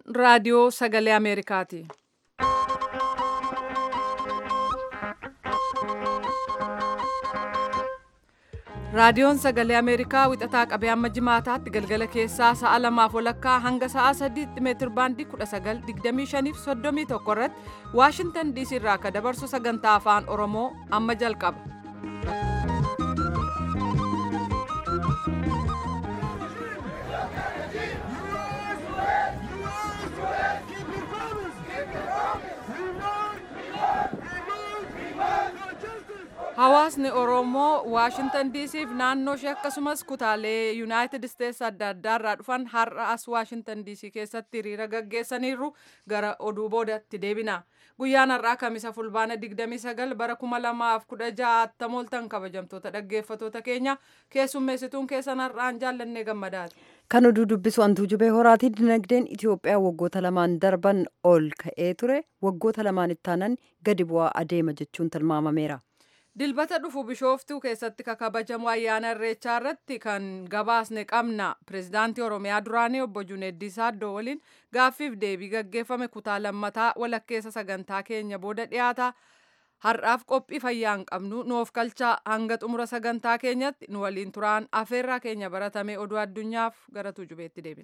raadiyoo sagalee Ameerikaati. Raadiyoon sagalee Ameerikaa wixataa qabee amma jimaataatti galgala keessaa sa'a lamaaf walakkaa hanga sa'a sadiitti meetir baandii 1925 fi 31 irratti Waashintan DC irraa akka dabarsu sagantaa afaan Oromoo amma jalqaba. Hawaasni Oromoo Waashintan DC fi naannoo ishee akkasumas kutaalee Yuunaayitid Isteetsi adda addaa irraa dhufan har'a as Waashintan DC keessatti hiriira gaggeessaniiru gara oduu boodatti deebina. Guyyaan har'aa kamisa fulbaana 29 bara 2016 attamooltan kabajamtoota dhaggeeffatoota keenya keessummeessituun keessan har'aan jaallannee gammadaati. Kan oduu dubbisu antuu jubee horaatii dinagdeen Itoophiyaa waggoota lamaan darban ol ka'ee ture waggoota lamaan ittaanan gadi bu'aa adeema jechuun tilmaamameera. Dilbata dhufu bishooftuu keessatti kakabajamu ayyaana irreechaa irratti kan gabaasne qabna. Pireezidaantii Oromiyaa duraanii obbo Juneeddii Saaddoo waliin gaaffiif deebii gaggeeffame kutaa lammataa walakkeessa sagantaa keenya booda dhiyaata. Har'aaf qophii fayyaa hin qabnu nuuf kalchaa hanga xumura sagantaa keenyatti nu waliin turaan afeerraa keenya baratame oduu addunyaaf gara tuujubeetti deebina.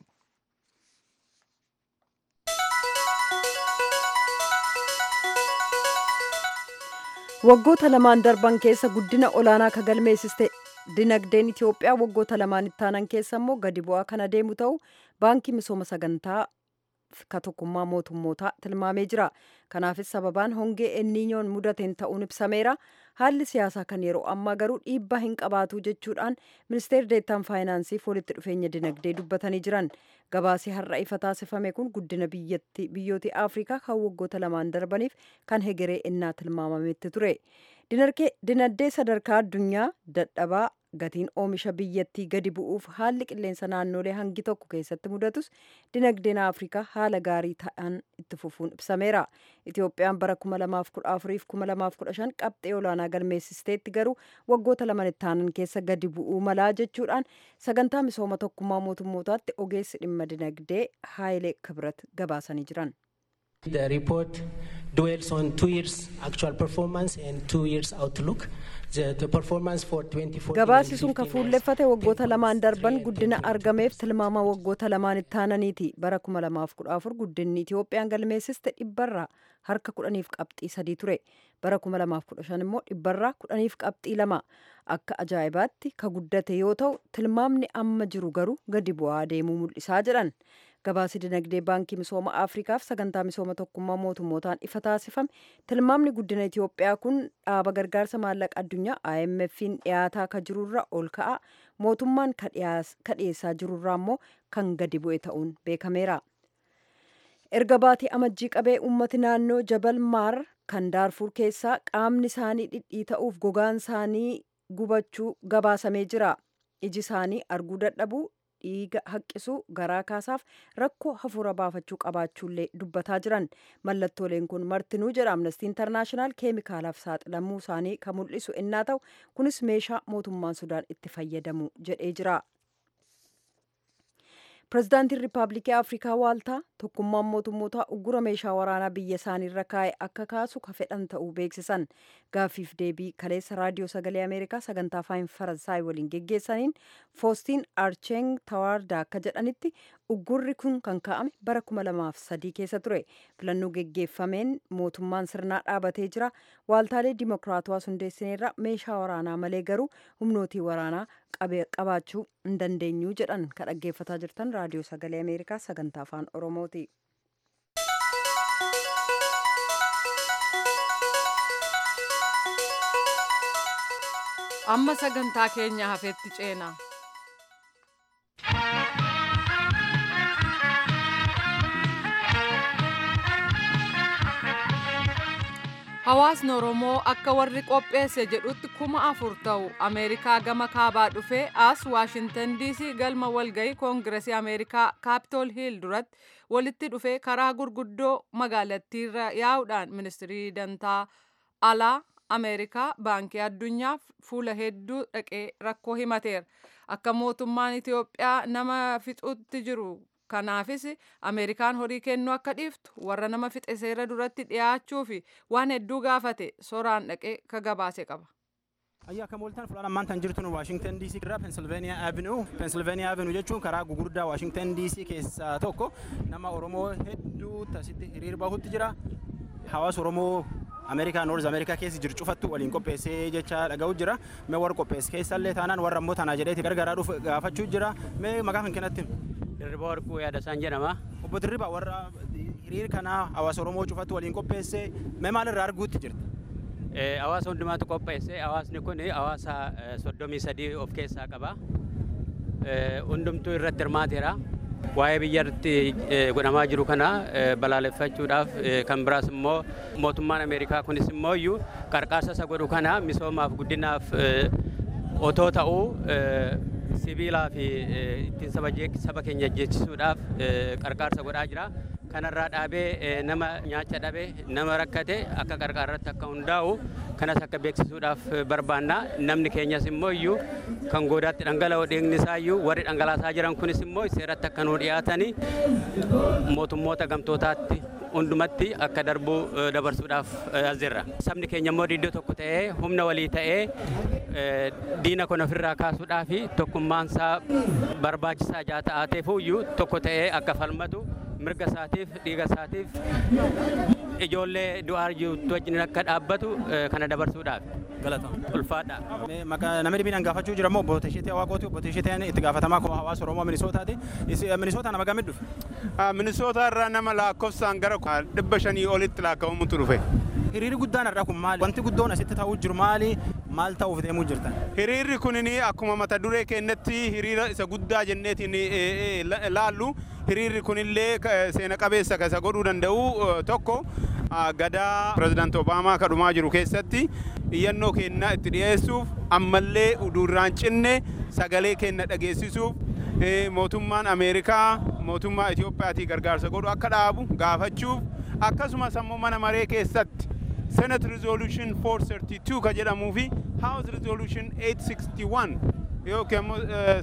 waggoota lamaan darban keessa guddina olaanaa ka galmeessiste dinagdeen Itoophiyaa waggoota lamaan ittaanan keessa immoo gadi bu'aa kan adeemu ta'u baankii misooma sagantaa ka tokkummaa mootummootaa tilmaamee jira. Kanaafis sababaan hongee enniinyoon mudateen ta'uun ibsameera. Haalli siyaasaa kan yeroo ammaa garuu dhiibbaa hin qabaatu jechuudhaan ministeerri deettaan faayinaansiif walitti dhufeenya dinagdee dubbatanii jiran. Gabaasii har'a ifa taasifame kun guddina biyyoota Afrikaa kan waggoota lamaan darbaniif kan hegeree innaa tilmaamametti ture. Dinagdee sadarkaa addunyaa dadhabaa gatiin oomisha biyyattii gadi bu'uuf haalli qilleensa naannolee hangi tokko keessatti mudatus dinagdeen Afrikaa haala gaarii ta'an itti fufuun ibsameera. Itoophiyaan bara 2014 fi 2015 qabxee olaanaa galmeessisteetti garuu waggoota lamaan ittaanan keessa gadi bu'uu malaa jechuudhaan sagantaa misooma tokkummaa mootummootaatti ogeessi dhimma dinagdee Haayilee Kibrat gabaasanii jiran. The report dwells on two years actual performance and two years outlook. The, the performance for 2014 Gabaasi sun kan fuulleffate waggoota lamaan darban guddina argameef tilmaama waggoota lamaan ittaananiiti. Bara 2014 guddinni Itoophiyaan galmeessiste dhibbarraa harka kudhaniif qabxii sadii ture. Bara 2015 immoo dhibbarraa kudhaniif qabxii lama. Akka ajaa'ibaatti ka guddate yoo ta'u tilmaamni amma jiru garuu gadi bu'aa deemuu mul'isaa jedhan. gabaasi dinagdee baankii misooma afrikaaf sagantaa misooma tokkummaa mootummootaan ifa taasifame tilmaamni guddina itiyoophiyaa kun dhaaba gargaarsa maallaqa addunyaa imf'n dhiyaataa ka jirurra ol ka'a mootummaan ka dhiyeessaa jirurraa immoo kan gadi bu'e ta'uun beekameera erga baatii amajjii qabee ummati naannoo jabal maar kan daarfuur keessaa qaamni isaanii dhidhii ta'uuf gogaan isaanii gubachuu gabaasamee jira iji isaanii arguu dadhabuu dhiiga haqqisu garaa kaasaaf rakkoo hafuura baafachuu qabaachuullee dubbataa jiran mallattooleen kun martinuu jedha amnestii intarnaashinaal keemikaalaaf saaxilamuu isaanii kan mul'isu innaa ta'u kunis meeshaa mootummaan sudaan itti fayyadamu jedhee jira. pirezidaantiin riippaabilikii afrikaa waaltaa tokkummaan mootummootaa uggura meeshaa waraanaa biyya isaaniirra kaa'e akka kaasu ka fedhan ta'uu beeksisan gaaffiif deebii kaleessa raadiyoo sagalee ameerikaa sagantaa afaan faransaay waliin geggeessaniin foostiin archeng tawaardaa akka jedhanitti uggurri kun kan kaa'ame bara 2003 keessa ture filannoo geggeeffameen mootummaan sirnaa dhaabatee jira waaltaalee dimokiraatawaa hundeessineerra meeshaa waraanaa malee garuu humnootii waraanaa qabaachuu hin dandeenyu jedhan ka dhaggeeffataa jirtan raadiyoo sagalee ameerikaa sagantaa afaan oromooti. amma sagantaa keenya hafeetti ceena. Hawaasni Oromoo akka warri qopheesse jedhutti kuma afur ta'u Ameerikaa gama kaabaa dhufee as Waashintan DC galma walgahii Koongiresii Ameerikaa Kaapitool Hiil duratti walitti dhufee karaa gurguddoo magaalattiirra yaa'uudhaan ministirii dantaa alaa Ameerikaa baankii addunyaaf fuula hedduu dhaqee rakkoo himateera. Akka mootummaan Itoophiyaa nama fixutti jiru kanaafis ameerikaan horii kennuu akka dhiiftu warra nama fixe seera duratti dhiyaachuu fi waan hedduu gaafate soraan dhaqee ka gabaase qaba. Ayyaa akka mooltaan fulaan ammaan tan jirtu Waashingtan DC irraa Pensilveeniyaa Avenue. Pensilveeniyaa Avenue jechuun karaa gugurdaa Waashingtan DC keessaa tokko nama Oromoo hedduu tasitti hiriir bahutti jira. Hawaasa Oromoo Ameerikaa Noorz Ameerikaa keessa jiru cufattu waliin qopheessee jecha dhaga'u jira. Mee warra qopheesse keessallee taanaan warra immoo tanaa jedheeti gargaaraa dhufu gaafachuu jira. Mee maqaa kan kennatti? Dirriba Warquu Yaadasaan jedhama. Obbo Dirriba warra hiriir kanaa hawaasa Oromoo cufattu waliin qopheesse mee maalirraa arguutti jirti? Hawaasa hundumaatu qopheesse. Hawaasni kun hawaasa soddomii sadii of keessaa qaba. Hundumtuu irratti hirmaateera. Waa'ee biyyatti godhamaa jiru kana balaaleffachuudhaaf kan biraas immoo mootummaan Ameerikaa kunis immoo iyyuu qarqaarsa isa godhu kana misoomaaf guddinaaf otoo ta'uu sibiilaa fi ittiin saba keenya jeechisuudhaaf qarqaarsa godhaa jira. kanarraa dhaabee nama nyaacha dhabe nama rakkate akka qarqaarratti akka hundaa'u kanas akka beeksisuudhaaf barbaanna namni keenyas immoo iyyuu kan goodaatti dhangala'oo dhiigni isaa iyyuu warri dhangalaasaa jiran kunis immoo seeratti akka nuu dhiyaatanii mootummoota gamtootaatti hundumatti akka darbuu dabarsuudhaaf as jirra. Sabni keenya immoo iddoo tokko ta'ee humna walii ta'ee diina kun ofirraa kaasuudhaa fi tokkummaansaa barbaachisaa jaa ta'aateef iyyuu tokko ta'ee akka falmatu mirga isaatiif dhiiga isaatiif ijoollee du'aa jirtu wajjin akka dhaabbatu kana dabarsuudhaaf. Ulfaadha. Namni dhibbiin gaafachuu jira immoo obbo Tesheetee Waaqooti. Obbo Tesheeteen itti gaafatamaa koo hawaasa Oromoo Minisootaati. Minisootaa nama gamit dhufe? Minisoota irraa nama lakkoofsaan gara dhibba shanii olitti lakkaa'amutu dhufe. Hiriirri guddaan har'a kun maali? Wanti guddoon asitti ta'uu jiru maali? Maal ta'uuf deemuu jirtan? Hiriirri kunini akkuma mata duree keenyatti hiriira isa guddaa jenneetiin laallu hiriirri kunillee seena qabeessa isa godhuu danda'u tokko gadaa pirezidaanti Obaamaa kadhumaa jiru keessatti iyyannoo keenya itti dhiyeessuuf ammallee uduurraan cinne sagalee keenya dhageessisuuf mootummaan Ameerikaa mootummaa Itiyoophiyaatii gargaarsa godhu akka dhaabu gaafachuuf akkasumas ammoo mana maree keessatti Senate Resolution 432 ka jedhamuu fi House Resolution 861 yookiin immoo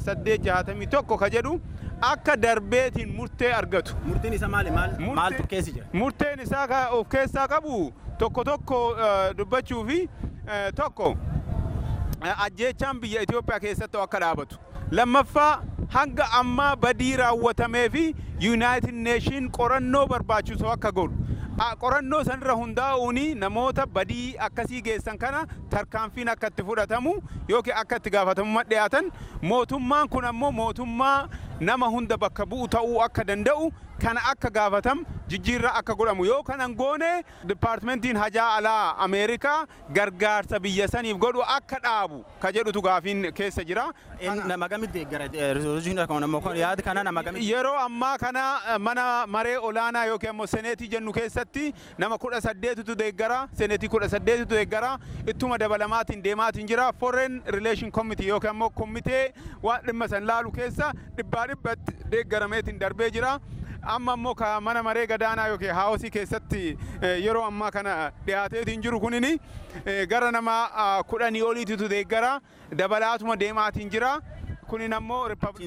861 ka jedhu akka darbeetiin murtee argatu. Murtiin isaa maali? Maaltu keessa jira? Murteen isaa of keessaa qabu tokko tokko dubbachuu fi tokko ajjeechaan biyya Itoophiyaa keessatti akka dhaabatu. Lammaffaa hanga ammaa badii raawwatamee fi United Nation qorannoo barbaachisu akka godhu. qorannoo sanirra hundaa'uun namoota badii akkasii geessan kana tarkaanfiin akka itti fudhatamu yookiin akka itti gaafatamummaa dhiyaatan mootummaan kun ammoo mootummaa nama hunda bakka bu'u ta'uu akka danda'u kana akka gaafatam jijjiirraa akka godhamu yoo kanan goone dipaartimentiin hajaa alaa ameerikaa gargaarsa biyya saniif godhu akka dhaabu ka jedhutu gaafiin keessa jira. Nama gamitti eeggara yaada kana nama gamitti. Yeroo ammaa kana mana maree olaanaa yookiin ammoo seneetii jennu keessatti nama kudha saddeetitu deeggara seneetii kudha saddeetitu deeggara ittuma dabalamaatiin deemaatiin jira foreign relation committee yookiin ammoo komitee waan dhimma san laalu keessa dhibbaa dhibbatti deeggarameetiin darbee jira. amma immoo ka mana maree gadaanaa yookiin haawasii keessatti yeroo ammaa kana dhiyaateetiin jiru kunini gara nama kudhanii oliititu deeggara dabalaatuma deemaatiin jira kunin ammoo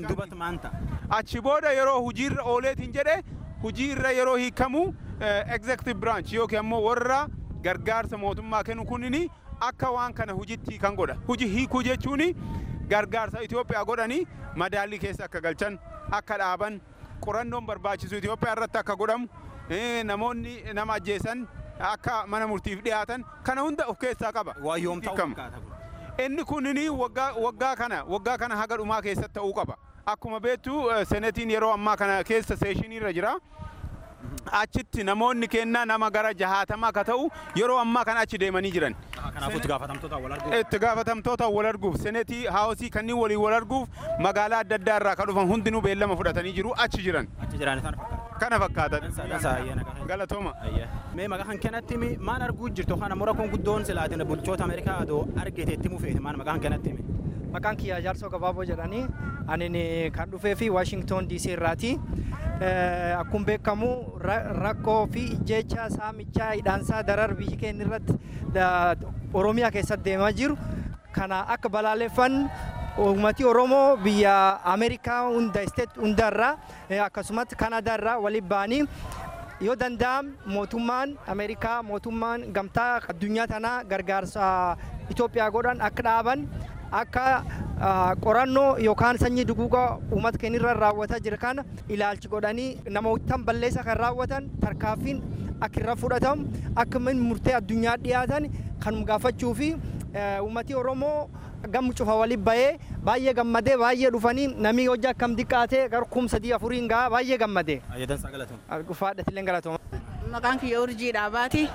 achi booda yeroo hujiirra ooleetiin jedhe hujiirra yeroo hiikamu executive branch yookiin ammoo warra gargaarsa mootummaa kennu kunini akka waan kana hujitti kan godha huji hiikuu jechuun gargaarsa Itoophiyaa godhanii madaallii keessa akka galchan akka dhaaban qorannoon barbaachisu Itoophiyaa irratti akka godhamu namoonni nama ajjeesan akka mana murtiif dhiyaatan kana hunda of keessaa qaba. Waa yoom ta'uu Inni kunini waggaa kana waggaa kana haga dhumaa keessatti ta'uu qaba. Akkuma beektu senetiin yeroo ammaa kana keessa seeshiniirra jira. Achitti namoonni kennaa nama gara jahaatamaa akka ta'u yeroo ammaa kana achi deemanii jiran. Kanaafuu itti gaafatamtoota wal arguuf. Itti gaafatamtoota wal arguuf senetii haawusii kanneen waliin wal arguuf magaalaa adda addaa irraa kan dhufan hundinuu beellama fudhatanii jiru achi jiran. Achi jiran sana fakkaata. Kana fakkaatan. Dansaa ayyaana kana. Galatooma. Mee maqaa kan kanatti mi maal arguu jirtu kana mura kun guddoon silaatiin bulchoota Ameerikaa adoo argite itti mufeete maal maqaa kan kanatti mi. Maqaan kiyyaa jaarsoo gabaaboo jedhanii ani kan dhufee fi Washington DC irraati. Akkuma beekamu rakkoo fi ijjeecha saamichaa hidhaansaa darar biyyi keenya irratti Oromiyaa keessatti deemaa jiru kana akka balaaleffannu uummati Oromoo biyya Ameerikaa hunda isteet hundarraa akkasumas Kanadaarraa waliin ba'anii yoo danda'am mootummaan Ameerikaa mootummaan gamtaa addunyaa tanaa gargaarsa Itoophiyaa godhan akka dhaaban akka qorannoo yookaan sanyii duguugaa uummata keenyarra raawwataa jira kana ilaalchi godhanii namootaan balleessa kan raawwatan tarkaaffiin akka irra fudhatamu akka murtee addunyaa dhiyaatan kan gaafachuu fi uummati Oromoo gammu cufa waliin bahee baay'ee gammadee baay'ee dhufanii namni hojii akkam diqqaatee gara kum sadii afuriin gahaa baay'ee gammadee. Ayyadansaa galatama. Dhufaadhatillee galatama. Maqaan kiyya urjii dhaabaati.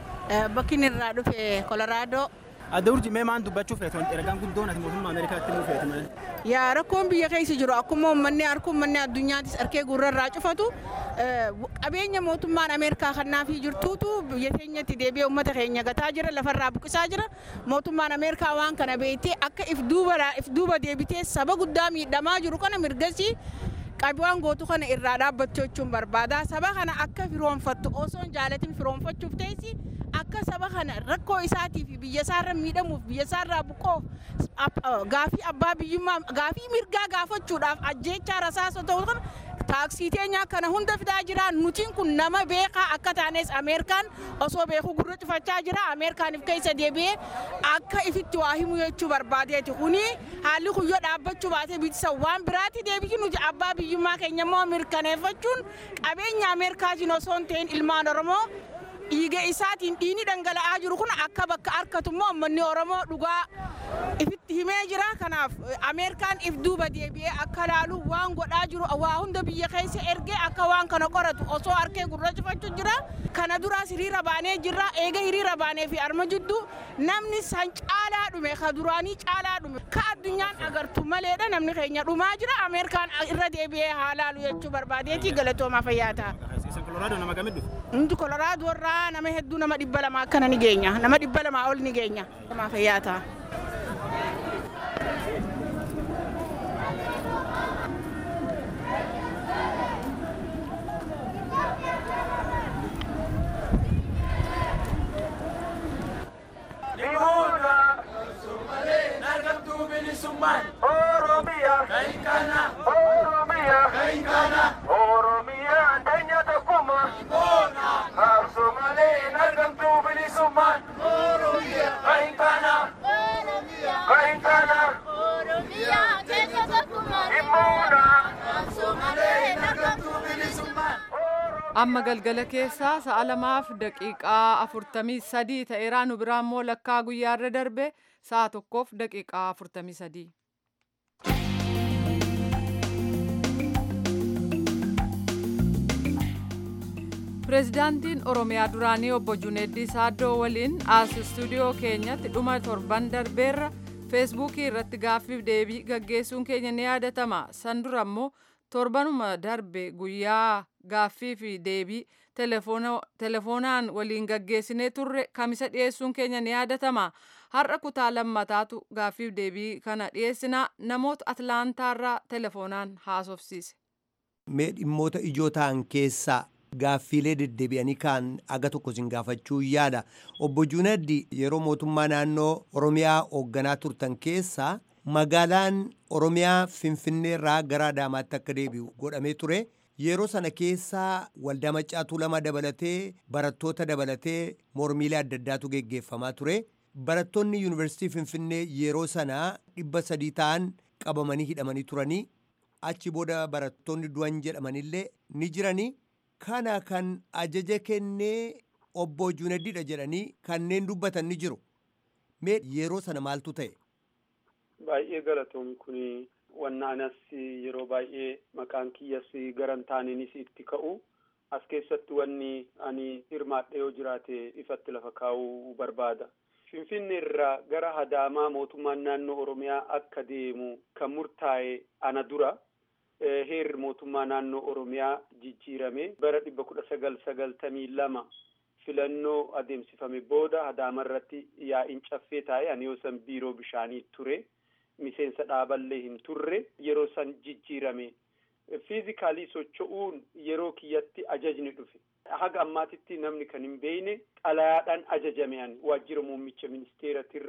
Bakki inni irraa dhufe Kolaraadoo. Adda urjii mee maan dubbachuu feetu ergaan guddoon ati mootummaa Ameerikaatti himuu feetu malee. Yaa rakkoon biyya keessa jiru akkuma uummanni harka uummanni addunyaattis harkee gurrarraa cufatu qabeenya mootummaan Ameerikaa kannaafii jirtuutu biyya keenyatti deebi'ee uummata keenya gataa jira lafarraa buqisaa jira mootummaan Ameerikaa waan kana beektee akka if duuba deebitee saba guddaa miidhamaa jiru kana mirgasii qabiyaan gootu kana irraa dhaabbachuu jechuun barbaada saba kana akka firoonfattu osoo hin jaalatin firoonfachuuf teessi akka saba kana rakkoo isaatii fi biyya isaarra miidhamuuf biyya isaarraa buqqoof gaafii abbaa biyyummaa gaafii mirgaa gaafachuudhaaf ajjeechaa rasaasa ta'u kana taaksii teenyaa kana hunda fidaa jira nutiin kun nama beekaa akka taanes ameerikaan osoo beekuu gurra cufachaa jira ameerikaaniif keessa deebi'ee akka ifitti waa himu jechuu barbaadeeti kuni haalli kuyyoo dhaabbachuu baatee bitisa waan biraatti deebiin nuti abbaa biyyummaa keenya immoo mirkaneeffachuun qabeenya ameerikaatiin osoo hin ta'in ilmaan oromoo dhiiga isaatiin dhiini dhangala'aa jiru kun akka bakka harkatu immoo uummanni oromoo dhugaa ifitti himee jira kanaaf ameerikaan if duuba deebi'ee akka laalu waan godhaa jiru waa hunda biyya keessa ergee akka waan kana qoratu osoo harkee gurra cufachuu jira kana duraas hiriira baanee jirra eega hiriira baanee fi arma jidduu namni san caalaa dhume ka duraanii caalaa dhume ka addunyaan agartu maleedha namni keenya dhumaa jira ameerikaan irra deebi'ee haa laalu jechuu barbaadeeti galatoomaa fayyaa ta'a. Kolaraadoo nama gamit dhufu. Hundi kolaraadoo irraa nama hedduu nama dhibba lama akkana ni geenya nama dhibba lamaa ol ni geenya. Galatoomaa fayyaa ta'a. amma galgala keessaa sa'a lamaaf daqiiqaa afurtamii sadii ta'eeraa nu biraa immoo lakkaa guyyaarra darbe sa'a tokkoof daqiiqaa afurtamii sadii. pireezidaantiin oromiyaa duraanii obbo juneeddii saaddoo waliin as istuudiyoo keenyatti dhuma torban darbeerra feesbuukii irratti gaaffiif deebii gaggeessuun keenya ni yaadatama san dura immoo torbanuma darbe guyyaa gaaffii fi deebii telefoonaan waliin gaggeessinee turre kamisa dhiyeessuun keenya ni yaadatama har'a kutaa lammataatu gaaffiif deebii kana dhiyeessinaa namoota atlaantaarraa telefoonaan haasofsiise. mee dhimmoota ijoo ta'an keessaa gaaffiilee deddeebi'anii kaan aga tokko sin gaafachuu yaada obbo Junaddi yeroo mootummaa naannoo Oromiyaa hoogganaa turtan keessaa magaalaan Oromiyaa Finfinneerraa gara Adaamaatti akka deebi'u godhamee ture. Yeroo sana keessaa waldaa maccaatuu lama dabalatee barattoota dabalatee mormiilee adda addaatu geggeeffamaa ture. Barattoonni yuunivarsiitii Finfinnee yeroo sanaa dhibba sadii ta'an qabamanii hidhamanii turanii. Achi booda barattoonni du'an jedhamanillee ni jiranii. Kana kan ajaja kennee obbo Junaddiidha jedhanii kanneen dubbatan ni jiru. Mee yeroo sana maaltu ta'e? Baay'ee galatoomii kun wanna anas yeroo baay'ee maqaan kiyyas garan taaniinis itti ka'u as keessatti wanni ani hirmaadhe yoo jiraate ifatti lafa kaa'uu barbaada. Finfinnee irraa gara Adaamaa mootummaan naannoo Oromiyaa akka deemu kan murtaa'e ana dura. heerri mootummaa naannoo Oromiyaa jijjiirame bara dhibba kudha sagal sagaltamii lama filannoo adeemsifame booda Adaama irratti yaa'iin caffee taa'e ani yoo san biiroo bishaanii ture miseensa dhaaballee hin turre yeroo san jijjiirame fiizikaalii socho'uun yeroo kiyyatti ajajni dhufe haga ammaatitti namni kan hin beekne xalayaadhaan ajajame ani waajjira muummicha ministeeratirraa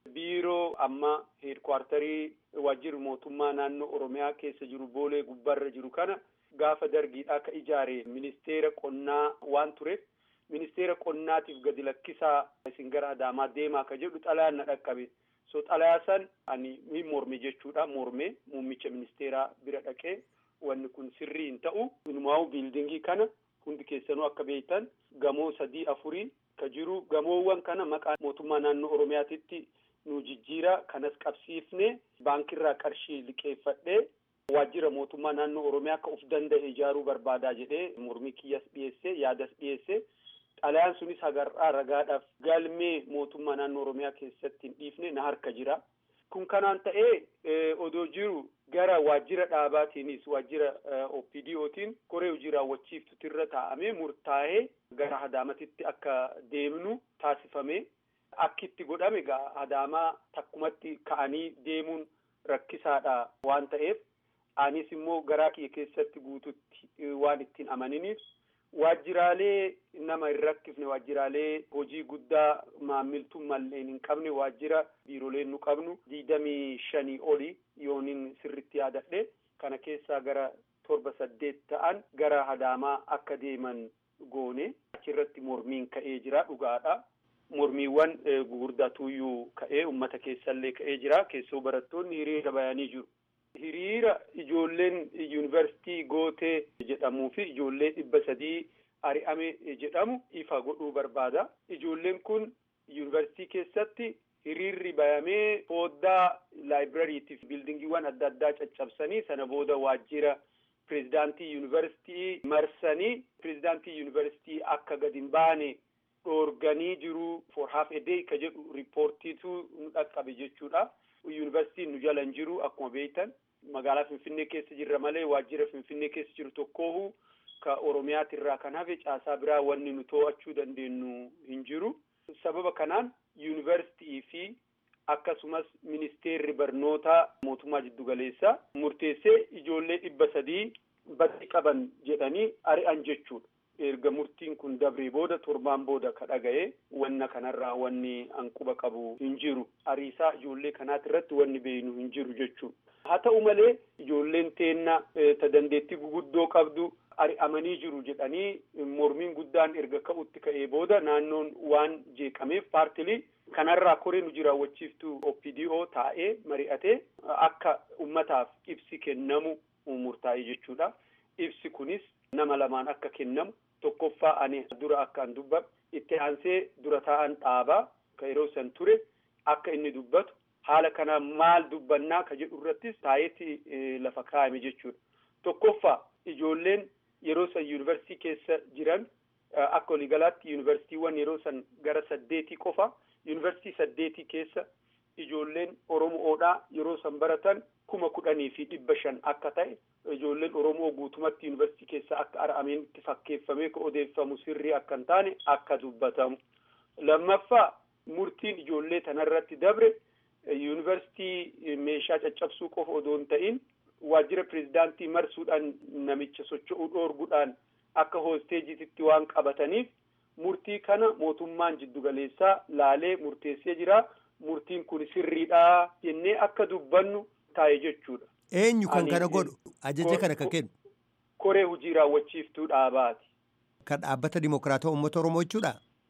biiroo amma heedkwaartarii waajjirri mootummaa naannoo oromiyaa keessa jiru boolee gubbaarra jiru kana gaafa dargiidhaa ka ijaare ministeera qonnaa waan tureef ministeera qonnaatiif gadi lakkisaa isin gara adaamaa deemaa ka jedhu xalayaan na dhaqqabe so xalayaa san ani ni morme jechuudha morme muummicha ministeeraa bira dhaqee wanni kun sirrii hin ta'u inumaa'u biildingii kana hundi keessanuu akka beektan gamoo sadii afurii ka jiru gamoowwan kana maqaa mootummaa naannoo oromiyaatitti nu jijjiira kanas qabsiifne baankiirraa qarshii liqeeffadhee waajjira mootummaa naannoo oromiyaa akka uf danda'e ijaaruu barbaadaa jedhee mormii kiyyas dhiyeesse yaadas dhiyeesse xalayaan sunis hagarraa ragaadhaaf galmee mootummaa naannoo oromiyaa keessatti hin dhiifne na harka jira kun kanaan ta'ee odoo jiru gara waajjira dhaabaatiinis waajjira OPDOtiin koree hojii raawwachiiftutirra taa'amee murtaa'ee gara Adaamatitti akka deemnu taasifame akkitti godhame gaa Adaamaa takkumatti ka'anii deemuun rakkisaadha waan ta'eef anis immoo garaa kiyya keessatti guututti waan ittiin amaniniif waajjiraalee nama hin rakkifne waajjiraalee hojii guddaa maammiltummalleen hin qabne waajjira biiroleen nu qabnu digdamii shanii oli yoonin sirritti yaadadhe kana keessaa gara torba saddeet ta'an gara Adaamaa akka deeman goone achirratti mormiin ka'ee jira dhugaadha. Mormiiwwan gugurdaatuyyuu ka'ee ummata keessallee ka'ee jira keessoo barattoonni hiriira bayanii jiru. hiriira ijoolleen yuunivarsiitii gootee jedhamuu fi ijoollee dhibba sadii ari'ame jedhamu ifa godhuu barbaada. Ijoolleen kun yuunivarsiitii keessatti hiriirri bayamee fooddaa laayibirariitiif biildingiiwwan adda addaa caccabsanii sana booda waajjira pirezidaantii yuunivarsiitii marsanii pirezidaantii yuunivarsiitii akka gadi hin baane dhoorganii jiru for half a day ka jedhu riippoortiitu nu dhaqqabe jechuudha. Yuunivarsiitiin nu jala hin jiru akkuma beektan magaalaa Finfinnee keessa jirra malee waajjira Finfinnee keessa jiru tokkoohu ka Oromiyaatirraa kan hafe caasaa biraa wanni nu to'achuu dandeenyu hin jiru. Sababa kanaan yuunivarsiitii fi akkasumas ministeerri barnootaa mootummaa jiddugaleessaa murteessee ijoollee dhibba sadii badii qaban jedhanii ari'an jechuudha. erga murtiin kun dabree booda torbaan booda ka dhaga'e wanna kanarraa wanni anquba qabu hin jiru ariisaa ijoollee kanaati irratti wanni beeynu hin jiru jechuudha. haa ta'u malee ijoolleen teenna ta dandeettii guguddoo qabdu ari'amanii jiru jedhanii mormiin guddaan erga ka'utti ka'ee booda naannoon waan jeeqameef paartilii kanarraa koree nu jiraawwachiiftu OPDO taa'ee mari'atee akka ummataaf ibsi kennamu murtaa'e jechuudha. Ibsi kunis nama lamaan akka kennamu tokkoffaa ani dura akkaan dubbadhu itti aansee dura taa'an dhaabaa ka yeroo san ture akka inni dubbatu haala kana maal dubbannaa ka jedhu irrattis taa'eetti lafa kaa'ame jechuudha. Tokkoffaa ijoolleen yeroo san yuunivarsiitii keessa jiran akka waliigalaatti yuunivarsiitiiwwan yeroo san gara saddeetii qofa yuunivarsiitii saddeetii keessa ijoolleen Oromoodhaa yeroo san baratan kuma kudhanii fi dhibba shan akka ta'e ijoolleen Oromoo guutumatti yuunivarsiitii keessa akka ar'ameenitti fakkeeffamee ka odeeffamu sirrii akka hin taane akka dubbatamu. Lammaffaa murtiin ijoollee tanarratti dabre yuunivarsiitii meeshaa caccabsuu qofa odoo hin ta'in waajjira pirezidaantii marsuudhaan namicha socho'uu dhoorguudhaan akka hoosteejiititti waan qabataniif murtii kana mootummaan jiddugaleessaa laalee murteessee jira. Murtiin kun sirriidha jennee akka dubbannu taa'e jechuudha. Eenyu kan kana godhu ajaja kana kan kennu. Koree hojii raawwachiiftuu dhaabaati. Kan dhaabbata dimokiraataa uummata Oromoo jechuudha.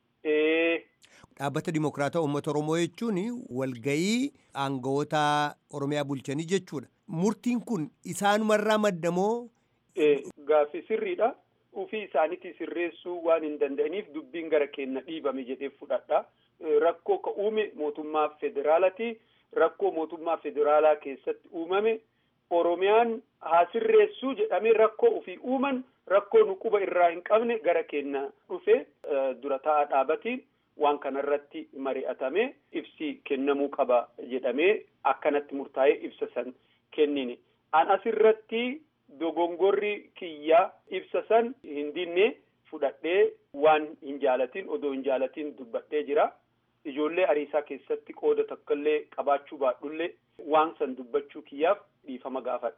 Dhaabbata dimokiraataa uummata Oromoo jechuun walgayii aangawoota Oromiyaa bulchanii jechuudha. Murtiin kun isaanumarraa maddamoo. Gaaffii sirriidha. Ufii isaaniitti sirreessuu waan hin danda'aniif dubbiin gara keenya dhiibame jedhee fudhadha. Rakkoo ka uume mootummaa federaalaati. Rakkoo mootummaa federaalaa keessatti uumame Oromiyaan haa sirreessuu jedhamee rakkoo ofii uuman rakkoo nu quba irraa hin qabne gara keenya dhufe dura taa'aa dhaabatiin waan kanarratti mari'atame ibsi kennamuu qaba jedhamee akkanatti murtaa'ee ibsa san kennine. An asirratti dogongorri kiyya ibsa san hin dinne fudhadhee waan hin jaalatin odoo hin jaalatin dubbadhee jira. Ijoollee ariisaa keessatti qooda takkallee qabaachuu baadhullee waan san dubbachuu kiyyaaf dhiifama gaafadha.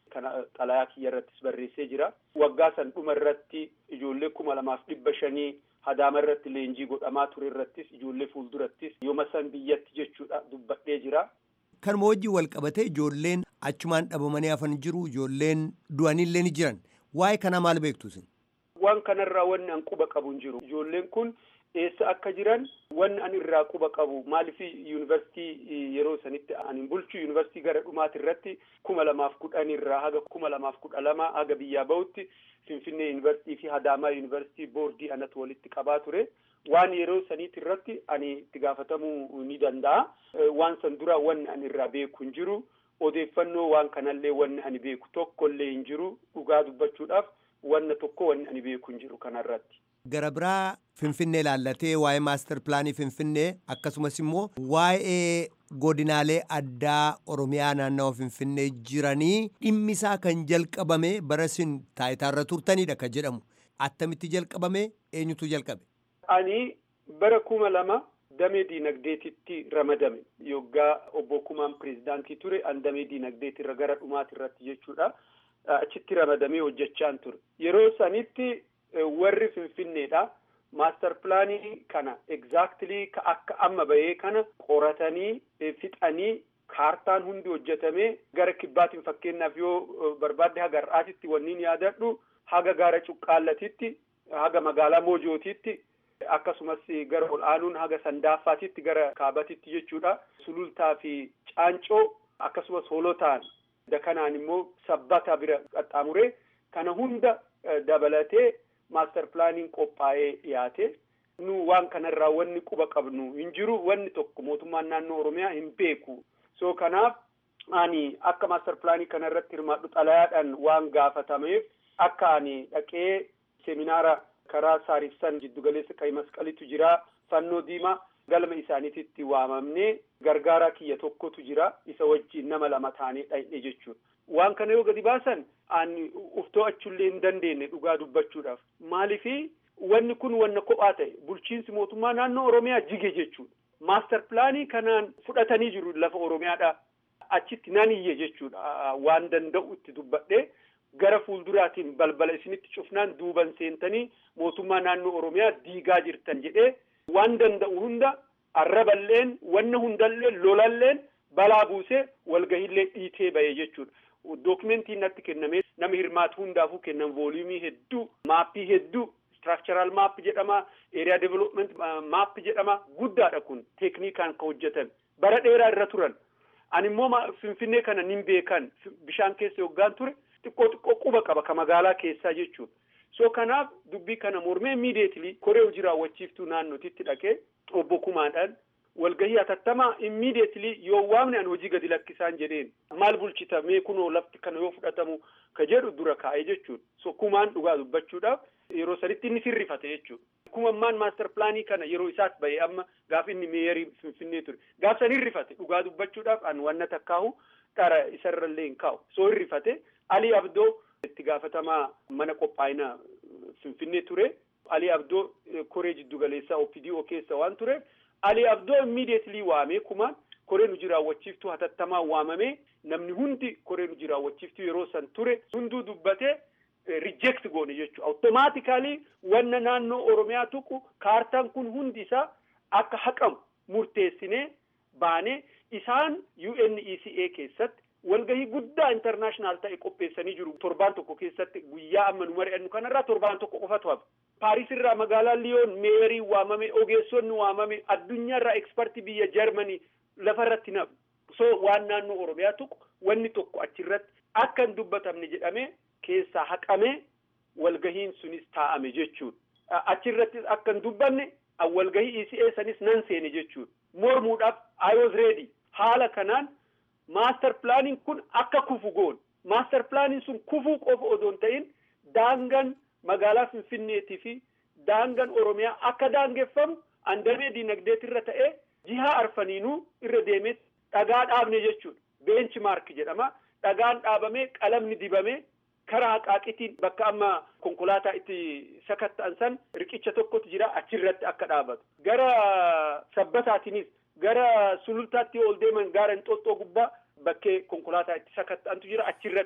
kana xalayaa kiyya irrattis barreessee jira. Waggaa san dhuma irratti ijoollee kuma lamaaf dhibba shanii hadaama irratti leenjii godhamaa ture irrattis ijoollee fuuldurattis yooma san biyyatti jechuudha dubbadhee jira. Kanuma wajjin wal qabatee ijoolleen achumaan dhabamanii hafan jiru ijoolleen du'anillee ni jiran waa'ee kanaa maal beektu isin? Waan kanarraa wanni an quba qabu hin jiru ijoolleen kun eessa akka jiran wanni an irraa quba qabu maaliif yuunivarsiitii yeroo sanitti ani bulchu yuunivarsiitii gara dhumaati irratti kuma lamaaf kudhan irraa haga kuma lamaaf kudha lama haga biyyaa bahutti finfinnee yuunivarsiitii fi hadaamaa yuunivarsiitii boordii anatu walitti qabaa ture. waan yeroo saniiti irratti ani itti gaafatamuu ni danda'a. Waan san dura wanni ani irraa beeku hin jiru. Odeeffannoo waan kanallee wanni ani beeku tokkollee hin jiru. Dhugaa dubbachuudhaaf wanna tokko wanni ani beeku hin jiru kanarratti. Gara biraa Finfinnee ilaallatee waa'ee maaster pilaanii Finfinnee akkasumas immoo waa'ee godinaalee addaa Oromiyaa naannawa Finfinnee jiranii dhimmisaa kan jalqabame bara isin taayitaarra turtanidha kan jedhamu. Attamitti jalqabame eenyutu jalqabe? Ani bara kuma lama damee diinagdeetitti ramadame yoggaa obbo Kumaan pirezidaantii ture an damee diinagdeetirra gara dhumaati irratti jechuudha. Achitti ramadamee hojjechaan ture. Yeroo sanitti warri Finfinneedha. Maaster pilaanii kana exactly ka akka amma bahee kana qoratanii fixanii kaartaan hundi hojjetamee gara kibbaatiin fakkeenyaaf yoo barbaadde haga har'aatitti wanniin yaadadhu haga gaara cuqqaallatitti haga magaalaa moojootitti akkasumas gara ol aanuun haga sandaaffaatitti gara kaabatitti jechuudha. Sulultaa fi caancoo akkasumas hoolotaan dakanaan immoo sabbata bira qaxxaamuree kana hunda dabalatee maaster pilaaniin qophaa'ee dhiyaate. Nu waan kanarraa wanni quba qabnu hin jiru wanni tokko mootummaan naannoo Oromiyaa hin beeku. So kanaaf ani akka maaster pilaanii kanarratti hirmaadhu xalayaadhaan waan gaafatameef akka ani dhaqee seminaara karaa saarifsan jiddugaleessa qayi masqalitu jira fannoo diimaa galma isaaniititti waamamnee gargaaraa kiyya tokkotu jira isa wajjin nama lama taanee dhayne jechuudha. Waan kana yoo gadi baasan ani uftoo achullee hin dandeenye dhugaa dubbachuudhaaf maalifi wanni kun wanna kophaa ta'e bulchiinsi mootummaa naannoo Oromiyaa jige jechuudha. Maaster pilaanii kanaan fudhatanii jiru lafa Oromiyaadha. Achitti nan iyye jechuudha waan danda'u itti dubbadhee gara fuulduraatiin balbala isinitti cufnaan duuban seentanii mootummaa naannoo Oromiyaa diigaa jirtan jedhee waan danda'u hunda arraballeen wanna hundalleen lolalleen balaa buusee walgahillee dhiitee ba'e jechuudha. Dookimentiin natti kennamee nama hirmaatu hundaafuu kennan vooliyumii hedduu maappii hedduu structural maap jedhama area development maap jedhama guddaadha kun teeknikaan ka hojjetame bara dheeraa irra turan ani immoo finfinnee kana nin beekan bishaan keessa yoggaan ture xiqqoo xiqqoo quba qaba ka magaalaa keessaa jechuudha. So kanaaf dubbii kana mormee immediately koree hojii raawwachiiftuu naannootitti dhaqee obbo Kumaadhaan walgahii hatattamaa immediately yoo waamne an hojii gadi lakkisaan jedheen maal bulchita mee kunoo lafti kana yoo fudhatamu ka jedhu dura kaa'ee jechuudha. So kumaan dhugaa dubbachuudhaaf yeroo sanitti inni sirrifate jechuudha. Kumammaan maaster pilaanii kana yeroo isaas bahee amma gaaf inni meeyarii finfinnee ture gaaf san hirrifate dhugaa dubbachuudhaaf an wanna takkaahu dhara isarrallee hin kaa'u. So hirrifate Alii Abdoo itti gaafatamaa mana qophaa'ina finfinnee ture. Alii Abdoo koree jiddugaleessaa OPDO keessa waan tureef Alii Abdoo immediately waamee kumaan koreen hojii raawwachiiftuu hatattamaa waamamee namni hundi koreen hojii raawwachiiftuu yeroo san ture hunduu dubbatee reject goone jechuudha. Automatically wanna naannoo Oromiyaa tuqu kaartaan kun hundi isaa akka haqamu murteessinee baanee isaan UNECA keessatti walgahii guddaa intarnaashinaal ta'e qopheessanii jiru torbaan tokko keessatti guyyaa amma nu mari'annu kanarraa torbaan tokko qofatu hafe. Paaris irraa magaalaa Liyoon meerii waamame ogeessonni waamame addunyaarraa ekspertii biyya Jarmanii lafarratti nafu. So waan naannoo Oromiyaa tuqu wanni tokko achirratti akka hin dubbatamne jedhamee keessaa haqamee walgahiin sunis taa'ame jechuudha. Achirrattis akka hin dubbanne walgahii ECA sanis nan seene jechuudha. Mormuudhaaf I was ready. Haala kanaan maaster pilaaniin kun akka kufu goon. Maaster pilaaniin sun kufuu qofa odoo hin ta'in daangan magaalaa Finfinneetii fi daangan Oromiyaa akka daangeffamu andamee diinagdeetirra ta'ee jihaa arfaniinuu irra deemee dhagaa dhaabne jechuudha. Beenchi maark jedhama. Dhagaan dhaabamee qalamni dibamee karaa haqaaqitiin bakka amma konkolaataa itti sakatta'an san riqicha tokkotu jira achirratti akka dhaabatu. Gara sabbataatiinis gara sulultaatti ol deeman gaara Inxooxxoo gubbaa bakkee konkolaataa itti sakatta'antu jira achirratti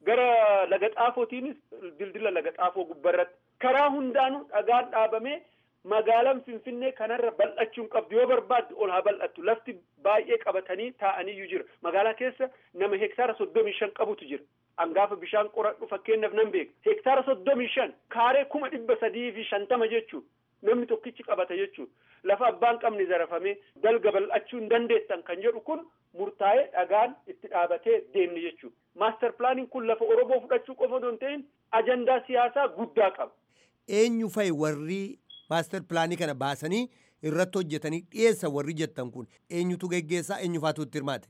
gara laga xaafootiinis dildila laga xaafoo gubbarratti karaa hundaanuu dhagaan dhaabamee magaalaan finfinnee kanarra bal'achuu hin qabdu yoo barbaadde ol haa bal'attu lafti baay'ee qabatanii taa'aniyyuu jira magaalaa keessa nama hektaara soddomii shan qabutu jira hangaafa bishaan qoradhu fakkeenyaaf nan beeka hektaara soddomii shan kaaree kuma dhibba sadii fi shantama jechuu namni tokkichi qabata jechuu lafa abbaan qabni zarafamee dalga bal'achuu hin dandeettan kan jedhu kun murtaa'ee dhagaan itti dhaabatee deemni jechuu maaster pilaaniin kun lafa oromoo fudhachuu qofa osoo hin ta'in ajandaa siyaasaa guddaa qaba. eenyu fa'i warri maaster pilaanii kana baasanii irratti hojjetanii dhiyeessa warri jettan kun eenyutu geggeessaa eenyu faatu itti hirmaate.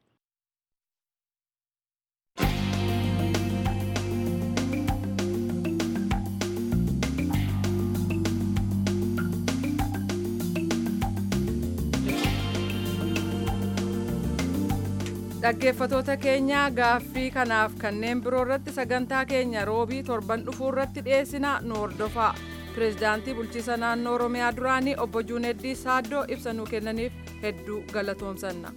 dhaggeeffatoota keenya gaaffii kanaaf kanneen biroo irratti sagantaa keenya roobii torban dhufuu irratti dhiyeessina nu hordofaa pireezidaantii bulchiisa naannoo oromiyaa duraanii obbo juuneddii saaddoo ibsa nuu kennaniif hedduu galatoomsanna.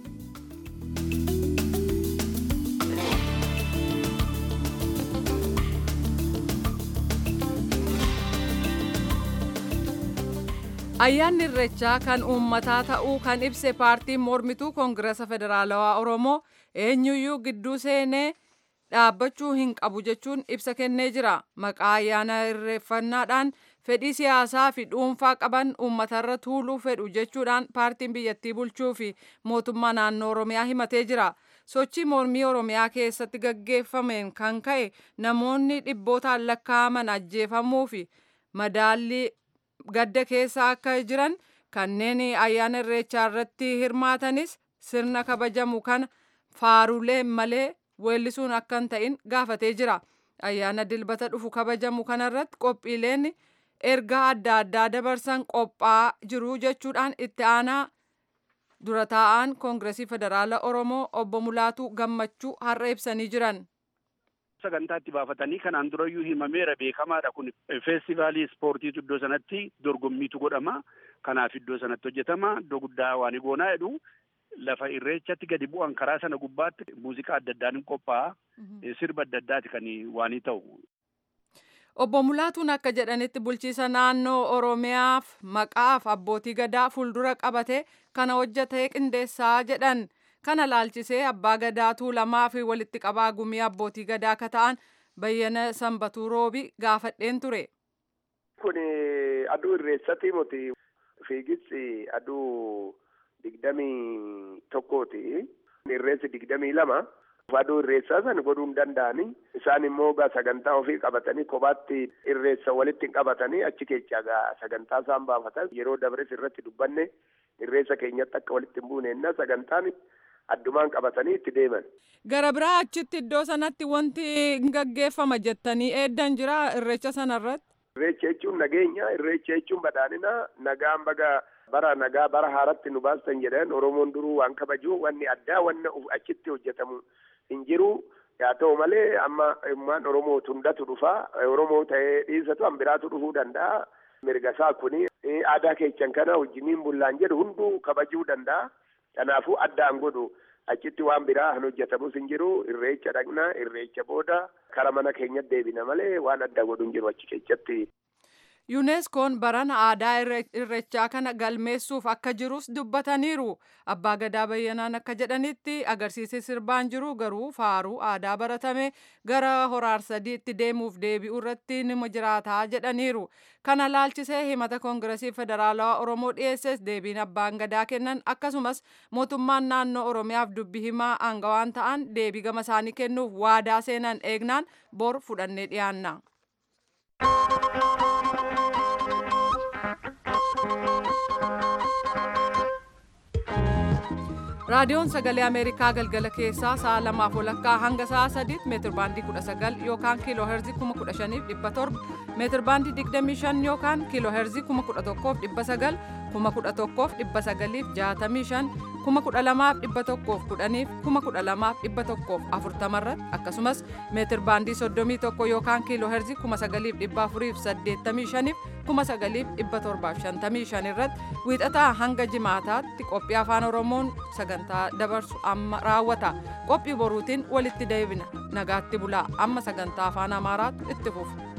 ayyaanni irrechaa kan uummataa ta'uu kan ibse paartiin mormituu koongirasa federaalawaa oromoo eenyuyyuu gidduu seenee dhaabbachuu hin qabu jechuun ibsa kennee jira maqaa ayyaana irreeffannaadhaan fedhii siyaasaa fi dhuunfaa qaban uummatarra tuuluu fedhu jechuudhaan paartiin biyyattii bulchuu fi mootummaa naannoo oromiyaa himatee jira sochii mormii oromiyaa keessatti gaggeeffameen kan ka'e namoonni dhibbootaan lakkaa'aman ajjeefamuu fi madaallii gadda keessa akka jiran kanneen ayyaana irreechaa irratti hirmaatanis sirna kabajamu kana faarulee malee weellisuun akka hin ta'in gaafatee jira. Ayyaana dilbata dhufu kabajamu kanarratti qophiileen ergaa adda addaa dabarsan qophaa'aa jiru jechuudhaan itti aanaa dura taa'aan koongiresii federaala oromoo obbo Mulaatuu gammachuu har'a ibsanii jiran. sagantaatti baafatanii kanaan durayyuu himameera beekamaadha kun feestivaalii ispoortiitu iddoo sanatti dorgommiitu godhama kanaaf iddoo sanatti hojjetama iddoo guddaa waan goonaa jedhu lafa irreechatti gadi bu'an karaa sana gubbaatti muuziqaa adda addaan hin qophaa'a sirba adda addaati kan waanii ta'u. Obbo Mulaatuun akka jedhanitti bulchiisa naannoo Oromiyaaf maqaaf abbootii gadaa fuuldura qabate kana hojjetee qindeessaa jedhan. kana laalchisee abbaa gadaa tuulamaa fi walitti qabaa gumii abbootii gadaa akka ta'an bayyana sanbatuu roobi gaafadheen ture. Kun aduu irreessati miti fiigichi aduu digdamii tokkooti. Irreessi digdamii lama. Aduu irreessaa san godhuu hin danda'ani. Isaan immoo gaa sagantaa ofii qabatanii kophaatti irreessa walitti qabatanii achi keessa gaa sagantaa isaan baafatan yeroo dabres irratti dubbanne irreessa keenyatti akka walitti hin buune enna sagantaan addumaan qabatanii itti deeman. Gara biraa achitti iddoo sanatti wanti hin gaggeeffama jettanii eeddan jira irreecha sanarratti. Irreecha jechuun nageenya, irreecha jechuun badhaadhina, nagaan baga bara nagaa bara haaratti nu baastan jedhan Oromoon duruu waan kabaju wanni addaa wanna achitti hojjetamu hin jiru. Haa ta'u malee amma ummaan Oromoo hundatu dhufa. Oromoo ta'ee dhiisatu an biraatu dhufuu danda'a. Mirga isaa kuni aadaa keessan kana wajjiniin bullaan jedhu hunduu kabajuu danda'a. Kanaafuu addaan godhu achitti waan biraa hin hojjetamus hin jiru irreecha dhaqna irreecha booda kara mana keenyatti deebina malee waan adda godhu hin jiru achi keessatti. yuuneskoon barana aadaa irrechaa kana galmeessuuf akka jirus dubbataniiru abbaa gadaa bayyanaan akka jedhanitti agarsiisi sirbaan jiru garuu faaruu aadaa baratame gara horaarsadiitti deemuuf deebi'u irratti nima jiraataa jedhaniiru kana laalchisee himata koongiresii federaalawaa oromoo dhiyeesses deebiin abbaan gadaa kennan akkasumas mootummaan naannoo oromiyaaf dubbi himaa aangawaan ta'an deebii gama isaanii kennuuf waadaa seenan eegnaan bor fudhannee dhiyaanna. raadiyoon sagalee ameerikaa galgala keessaa sa'a lamaaf walakkaa hanga sa'a sadiitti meetir baandii kudha sagal yookaan kiiloo heerzii kuma kudha shaniif dhibba torba meetir baandii digdamii shan yookaan kiiloo heerzii kuma kudha tokkoof dhibba sagal kuma kudha tokkoof dhibba sagaliif jaatamii shan kuma kudha lamaaf dhibba tokkoof kudhaniif kuma kudha lamaaf dhibba tokkoof afurtama irratti akkasumas meetir baandii soddomii tokko yookaan kiiloo herzii kuma sagaliif dhibba afuriif saddeettamii shaniif kuma sagaliif dhibba torbaaf shantamii shan irratti wiixataa hanga jimaataatti qophii afaan oromoon sagantaa dabarsu amma raawwata qophii boruutiin walitti deebina nagaatti bulaa amma sagantaa afaan amaaraatu itti fufa.